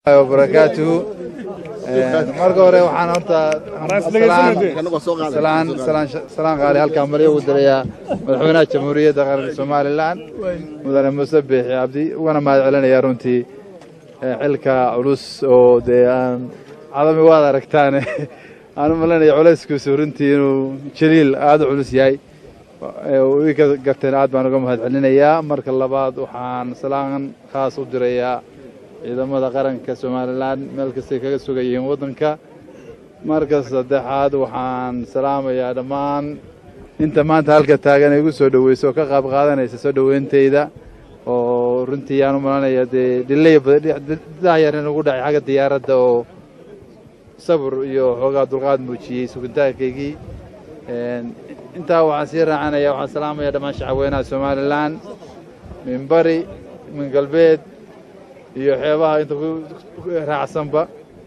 wabarakaatuhu marka hore waxaan horta salaan qaali halkaan maryo ugu dirayaa madaxweynaha jamhuuriyadda qaranka somalilan mudane muuse biixi cabdi ugana mahad celinayaa runtii xilka culus oo dee aan cadami waad aragtaane aan u malanaya culayskiisu runtii inuu jaliil aada u culus yahay ii ka garteen aad baan uga mahad celinayaa marka labaad waxaan salaan khaas u dirayaa ciidamada qaranka somalilan meel kastay kaga sugayihiin waddanka marka saddexaad waxaan salaamayaa dhammaan inta maanta halka taagan ay igu soo dhoweyso oo ka qaab qaadanaysa soo dhoweyntayda oo runtii aan u malanaya dee dhilay dahyar in ugu dhacay xagga diyaaradda oo sabir iyo xoogaa dulqaad muujiyey sugitaankaygii intaa waxaan sii raacanaya waxaan salaamaya dhammaan shacabweynaha somalilan min bari min galbeed iyo xeebaha inta ku raacsanba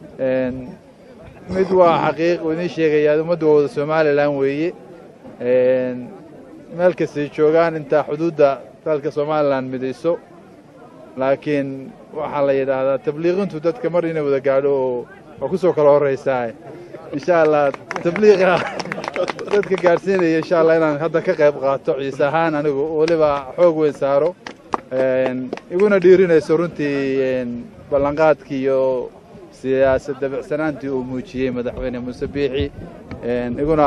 mid waa xaqiiq uu idiin sheegayaa ummaddu waa wada somalilan weeye meel kastay joogaan intaa xuduudda dalka somalilan midayso laakiin waxaa la yidhaahdaa tabliiqintu dadka mar inay wada gaadho oo waa ku soo kala horraysaa insha allah tabliiqa dadka gaadhsiinaya insha allah inaan hadda ka qayb qaato ciise ahaan anigu weliba xoog weyn saaro iguna dhiirinayso runtii ballanqaadkii iyo siyaasad dabicsanaantii uu muujiyey madaxweyne muuse biixi iguna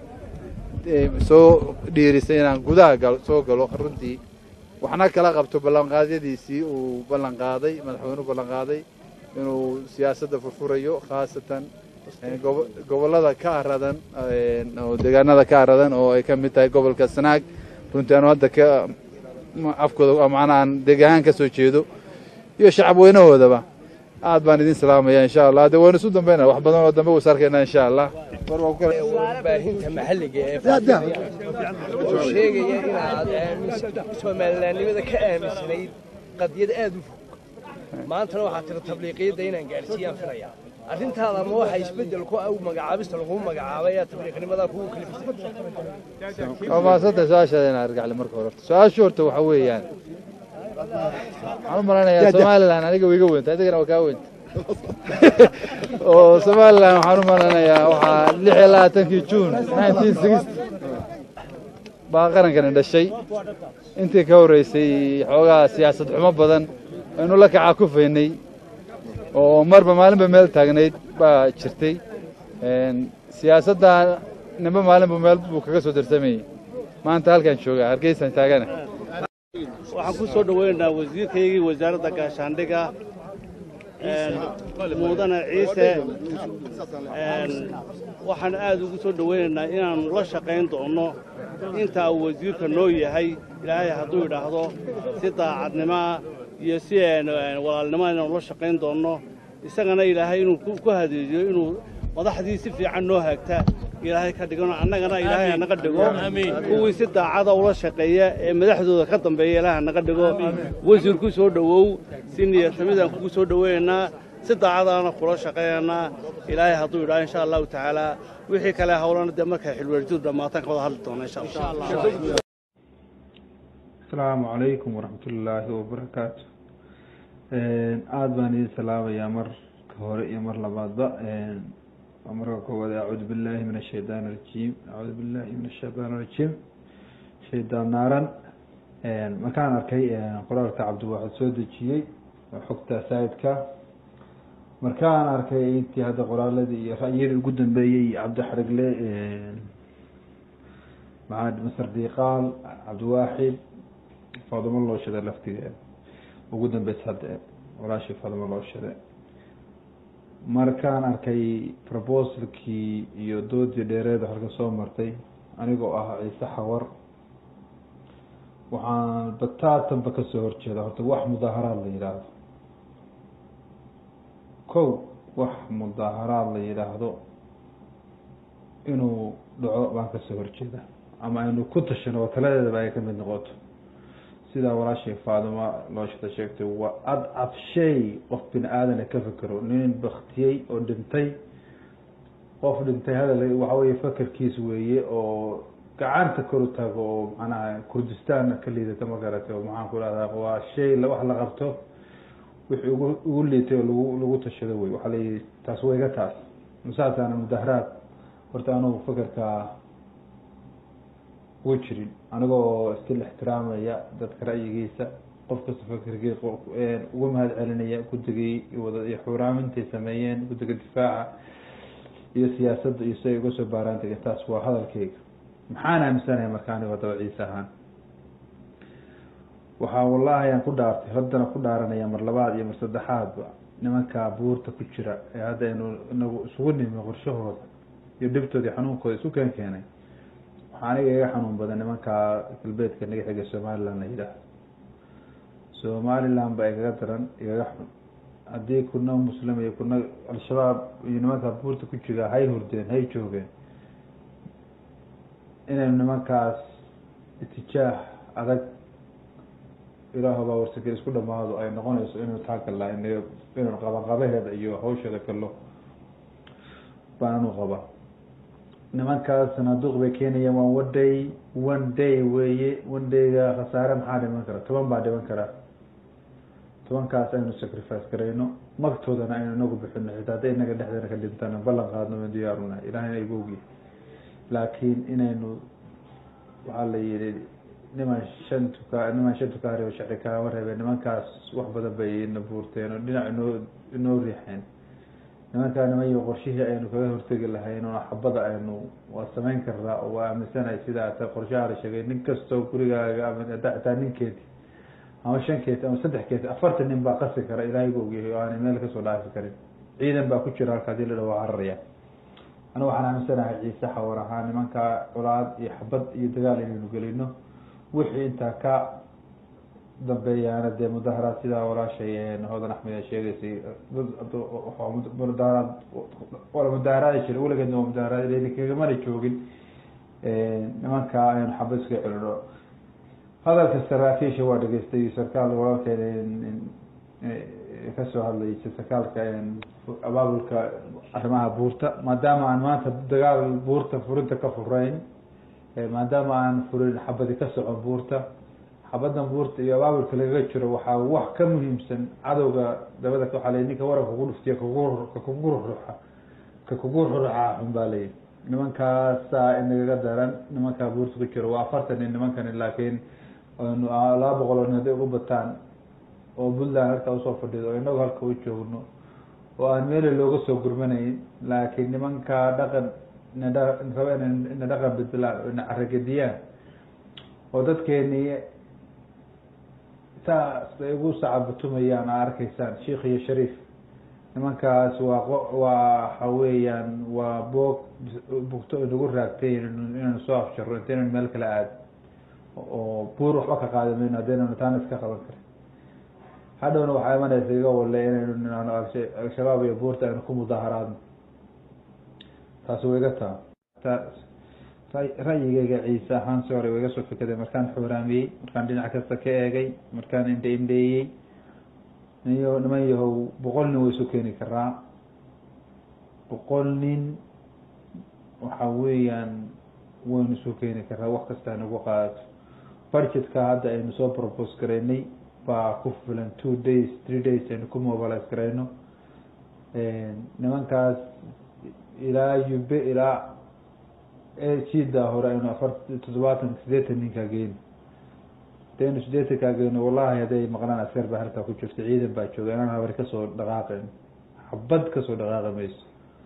soo dhiirisay inaan gudaha soo galo runtii waxna kala qabto ballanqaadyadiisii uu ballanqaaday madaxweynuhu ballanqaaday inuu siyaasadda furfurayo khaasatan gobollada ka aradan oo deegaanada ka aradan oo ay ka mid tahay gobolka sanaag runtii aanu hadda ka afkooda macnahaan deegahaan ka soo jeedo iyo shacab weynahoodaba aad baan idin salaamaya insha allah de waynu isu dambayna wax badan oo dambe waysu arkayna insha allah baahinta maxalliga ee wuxuu sheegaya inaad soomalilaannimada ka aaminsanayd qadiyad aad u fog maantana waxaa tiri tabliiqiyadda inaan gaadhsiiyaan filayaa arrintaada ma waxa isbeddel ku ah magacaabista lagu magacaabay ee tabliiqnimadaa kugu kalifisay waa mahadsantay su-aashaada inaan argaxle marka hore horta su-aashu horta waxa weeyaan waxaan u malanayaa somalilan aniga way iga weynta adigana waa kaa weynta oo somalilan waxaan u malanayaa waxaa lix iyo labaatankii juun nineteen sixty baa qarankani dhashay intii ka horreysay xoogaa siyaasad xumo badan aynu la kacaa kufaynay oo marba maalinba meel taagnayd baa jirtay siyaasadda nimba maalinba meel buu kaga soo darsamayey maanta halkaan joogaa hargeysaan taagana waxaan ku soo dhoweynaynaa wasiirkaygii wasaaradda gaashaandhiga mudane ciise waxaan aad ugu soo dhoweynaynaa inaannu la shaqayn doonno intaa uu wasiirka noo yahay ilaahay hadduu idhaahdo si daacadnimaa iyo si walaalnimoa inaannu la shaqayn doonno isagana ilaahay inuu ku hadeejiyo inuu madaxdii si fiican noo haagta ilaahay ka dhigano annagana ilaahay hanaga dhigo kuwii si daacada ula shaqeeya ee madaxdooda ka dambeeya ilaahay hanaga dhigo wasiir ku soo dhowow si niyadsamidaan kugu soo dhoweynaynaa si daacadaana kula shaqaynaynaa ilaahay hadduu idhaha insha allahu tacaalaa wixii kale hawlana dee markay xilweerjidu dhammaataan ka wada hadli doona insha allah asalaamu calaykum waraxmatullaahi wabarakaatu aada baan idin salaamayaa marka hore iyo mar labaadba marka koowaad acuudu billahi min ashaytaan arajiim acuudu billahi min ashaytaan arajiim shaydaan naaran markaan arkay qoraalka cabdiwaxid soo dejiyey xogta saidka markaan arkay intii hadda qoraaladii iyo ra'yadii ugu dambeeyey cabdixarigle maxamed masar diiqaal cabdiwaaxid faadimo loo shada laftigeeda ugu dambeysa hadda walaashii faadimo loo shade markaan arkay proposalkii iyo doodii dheereed halka soo martay anigoo ah ciise xawar waxaan bataatanba kasoo horjeeda horta wax mudaaharaad la yidhaahdo kow wax mudaaharaad la yidhaahdo inuu dhaco baan kasoo horjeeda ama aynu ku tashano oo taladeedaba ay kamid noqoto sidaa walaashay faadimo looshada sheegtay waa ad ad shay qof bini aadana ka fekero nin baktiyey oo dhintay qof dhintay hadal waxa weye fakerkiis weeye oo gacanta kor u tago oo macnaha kurdistaan ka liidata ma garatay oo maxaan ku rahdaa waa shay wax la qabto wixii ugu ugu liitay oo lagu lagu tashado wey waxaa layihi taas wayga taas saasaana mudaharaad horta anugu fakerkaa ugu jirin aniga oo istil ixtiraamaya dadka ra'yigiisa qof kasta fakerkii uga mahad celinaya guddigii wada iyo xuuraamintay sameeyeen guddiga difaaca iyo siyaasadda iyo si ay uga soo baaraan degeen taas waa hadalkeyga maxaan aaminsanahay marka anigo daba ciise ahaan waxaa wallahi aan ku dhaartay haddana ku dhaaranaya mar labaad iyo mar saddexaadba nimankaa buurta ku jira ee hadda aynu inagu isugu nimi qorshahooda iyo dhibtooda iyo xanuunkooda isu keen keenay waxaa aniga iga xanuun badan nimankaa galbeedka naga xiga somaliland la yidhaah somaliland baa igaga daran igaga xun haddii kuna muslim iyo kuna al-shabaab iyo nimankaa buurta ku jira hay hurdeen hay joogeen inaynu nimankaas itijaah adag ilaahu baa warsagel isku dhamaado ay noqonayso inaynu taagallaa inaynu qabanqabaheeda iyo hawsheeda gallo baan anu qabaa nimankaas sanaaduuq bay keenayaan waa one day one day weeye one dayga khasaare maxaa dhiman kara toban baa dhiman karaa tobankaas aynu sacrifice garayno magtoodana aynu inagu bixino xitaa hadday inaga dhexdeena ka dhintana ballan qaadno waan diyaarunahay ilahayna igu ogyahay laakiin inaynu waxaa la yihi niman shan tuka niman shan tukaari oo shacri kaama reebeen nimankaas wax badan bay ina buurteen oo dhinac inoo inoo riixeen nimankaa nimayo qorshihii aynu kaga hortegi lahayn oo xabada aynu waa samayn karnaa oo waa aaminsanahay sidaa ta qorshaha la sheegay nin kastoo gurigaaga ama xitaa ninkeedi ama shan keeti ama saddex keeti afartan nin baa qasi kara ilaahay gu ogyahay oo aanay meel kasoo dhaafi karin ciidan baa ku jira halka hadii la dhaho waa cararaya aniga waxaan aaminsanahay ciise xawar ahaa nimankaa colaad iyo xabad iyo dagaal inaynu gelino wixii intaa ka dambeeyaana dee mudaharaad sidaa walaashay hodan axmed ay sheegaysay mudaharaad wala mudaharaadi jira weligeedna waa mudaharaad kagamana joogin nimankaa aynu xabad iska celino hadalka saraakiisha waa dhegeystay sarkaal walaalkeed kasoo hadlay sarkaalka abaabulka arrimaha buurta maadaama aan maanta dagaal buurta furinta ka furayn maadaama aan furin xabadi ka socon buurta xabadan buurta iyo abaabulka lagaga jiro waxaa wax ka muhiimsan cadowga dabada waxaa lay ninka waranka kugu dhuftiya ka kugu ruxa ka kugu ruxa xun baa layihi nimankaasaa inagaga daran nimankaa buurta ku jiro waa afartan nin nimankani laakiin laba boqol oo nin hadday ugu bataan oo puntland halkaa usoo fadhido oo inagu halka u joogno oo aan meeli looga soo gurmanayn laakiin nimankaa dhaqan raba ina dhaqan bedlaan ina caragediyaan oo dadkeenii saas ay ugu sacabatumayaan aa arkaysaan sheikh iyo shariif nimankaas waa waxa weeyaan waa boog bugto inagu raagtay inaynu soo afjaro intaynan meel kala aad oo buur waxba ka qaadi mayno haddaynanu taana iska qaban karin hadhowna waxaa imanaysa iga walle inaynu al-shabaab iyo buurta aynu ku mudaharaadno taasi wa iga taa ra'yigeyga ciise ahaan si hore wa iga soo fekaday markaan xooraamiyey markaan dhinac kasta ka eegay markaan indhe indheeyey niyo niman yahow boqol nin way isu keeni karaa boqol nin waxa weeyaan waynu isu keeni karaa wax kasta aynagu qaadato budgetka hadda aynu soo propose garaynay baa ku filan two days three days aynu ku mobilize garayno nimankaas ilaa ube ilaa jiida hore aynu afar toddobaatan sideetan ninkaa geyno hadaynu sideetankaa geyno wallahi hadday maqlaan askar baa halkaa ku jirta ciidan baa jooga inaan habari kasoo dhaqaaqayn xabad kasoo dhaqaaqi mayso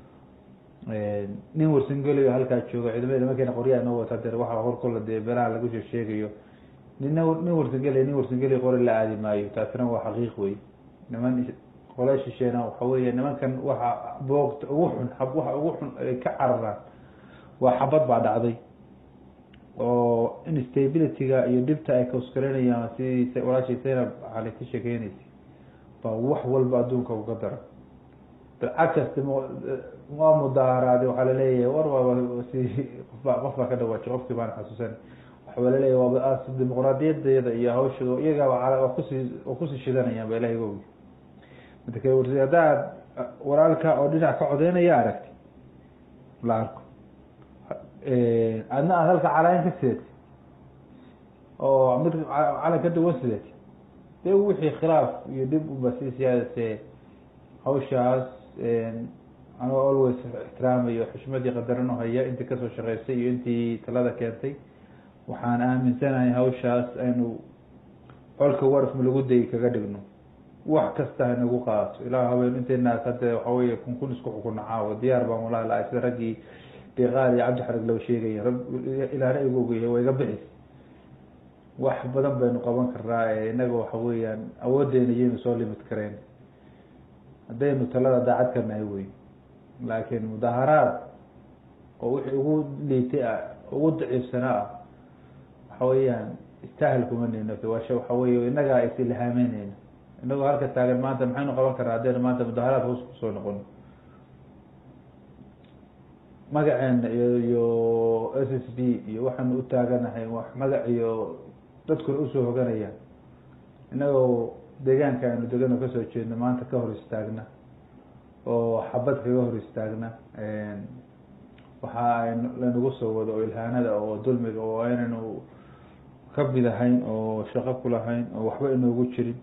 nin warsangeliyo halkaa jooga ciidamada nimankeena qoryaa inoo wata dee waxa hor kolla dee beelaha lagu shee sheegayo nina nin warsangeliya nin warsangeliya qori la aadi maayo taasina waa xaqiiq wey niman qole shisheena waxa weeye nimankan waxa boogta ugu xun waxa ugu xun ay ka cararaan waa xabad baa dhacday oo instabilityga iyo dhibta ay kausgaranayaan sidii walaashii zaynab cali ka sheekeynaysay baa wax walba adduunka uga dara bilcagkasti waa mudaharaaday waxaa laleeyahay war waaba si qofba qof baa ka dhawaaji qofkii baan xasuusan waxaa laleeyahay waaba dimuqraadiyadeeda iyo hawsha iyagaaba waa kusii waa kusii shidanayaan ba ilahay gogi mid kale warsi haddaad walaalka oo dhinac ka codeynaya aragti la arko adna aad halka calaan ka sideeti oo mid calan ka duwan sideeti dee wixii khilaaf iyo dhib uba sii siyaadasee hawshaas anoo always ixtiraamayo xushmadii qadaran u haya intii kasoo shaqeysay iyo intii talada keentay waxaan aaminsanahay hawshaas aynu colka warfma lagu dayi kaga dhigno wax kasta hanagu qaato ilaa haween intaynaas hadda waxa weye kun kun isku xukuna caawo diyaar baan walahi lahay sida raggii deeqaal iyo cabdi xarag loo sheegaya rag ilaana igu ogyahay waa iga bixis wax badan baynu qaban karnaa ee innaga waxa weeyaan awooddeena iyaynu soo limid kareen haddaynu talada daacad ka nahay wey laakiin mudaharaad oo wixii ugu liitay ah ugu daciifsanaa ah waxa weeyaan istaahil kuma nino waasha waxa weye innagaa is ilhaameyneyna inagoo halka taagan maanta maxaynu qaban karnaa haddaynu maanta mudaharaad hoos kusoo noqono magaceena iyo iyo s s d iyo waxaanu u taaganahay wax magac iyo dadkuna usoo hoganayaan inagoo deegaanka aynu degano kasoo jeedno maanta ka hor istaagna oo xabad kaga hor istaagna waxa ay lanagu soo wado oo ilhaanada oo dulmiga oo aynaynu ka mid ahayn oo shaqo ku lahayn oo waxba inoogu jirin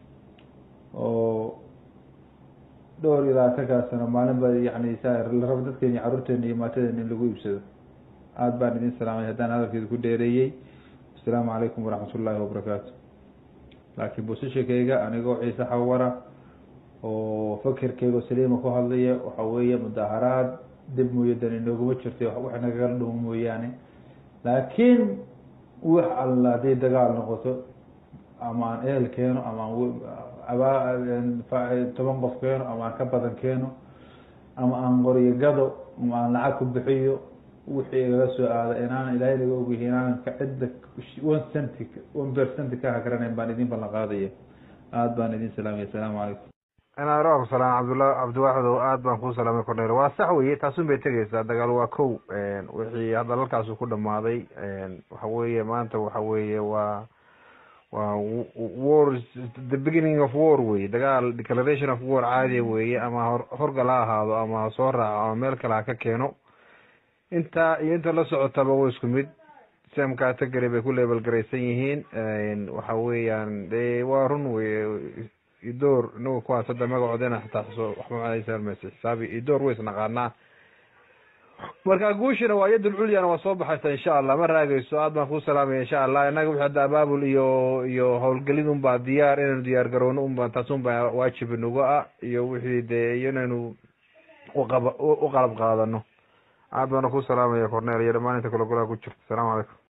oo dhowr iyo labaatankaa sano maalin ba yani sa la rabo dadkeena iyo carruurteena iyo maatadeena in lagu iibsado aada baan idin salaamay haddaan hadalkeeda ku dheereeyey asalaamu calaykum waraxmat ullaahi wabarakaatu laakiin bosishakeyga anigoo ciise xawara oo fakerkeyga saliima ku hadlaya waxa weeye mudaharaad dib mooye dan inooguma jirta wax nagala dhumo mooyaane laakiin wax alla hadday dagaal noqoto ama aan ehel keeno ama aan abaa toban qof keeno ama aan ka badan keeno ama aan qoryo gado ama aan lacag ku bixiyo wixii igaga soo aada inaan ilaahay naga ogyahay inaanan ka cidda one centi one percent ka hagranayn baan idin ballan qaadaya aada baan idin salaamaya asalaamu calaykum inaaro salaan cabdulla cabdiwaaxidow aad baan kuu salaamay cornel waa sax weye taasun bay tegeysaa dagaal waa kow wixii hadda halkaasu ku dhamaaday waxa weeye maanta waxa weeye waa waa war the beginning of war weye dagaal declaration of war caadiya weeye ama hor horgal ha ahaado ama ha soo raaco ama meel kale ha ka keeno intaa iyo inta la socotaba wa isku mid sam category bay ku leebel garaysan yihiin waxa weeyaan de waa run weye idoor inaga kuwaas hadda magacoodena xataa xuso waxba macaleysa xisaabi idoor ways naqaanaa marka guushina waa yadul culyana waa soo baxaysa insha allah ma raageyso aad baan kuu salaamaya insha allah inaga wixi hadda abaabul iyo iyo howlgelid un baa diyaar inaynu diyaar garowno un baa taas un baa waajib inagu ah iyo wixii dee iyo inaynu uqaba u qalab qaadano aad baana kuu salaamaya cornel iyo dhamaan inta kale golaha ku jirta asalamu calaykum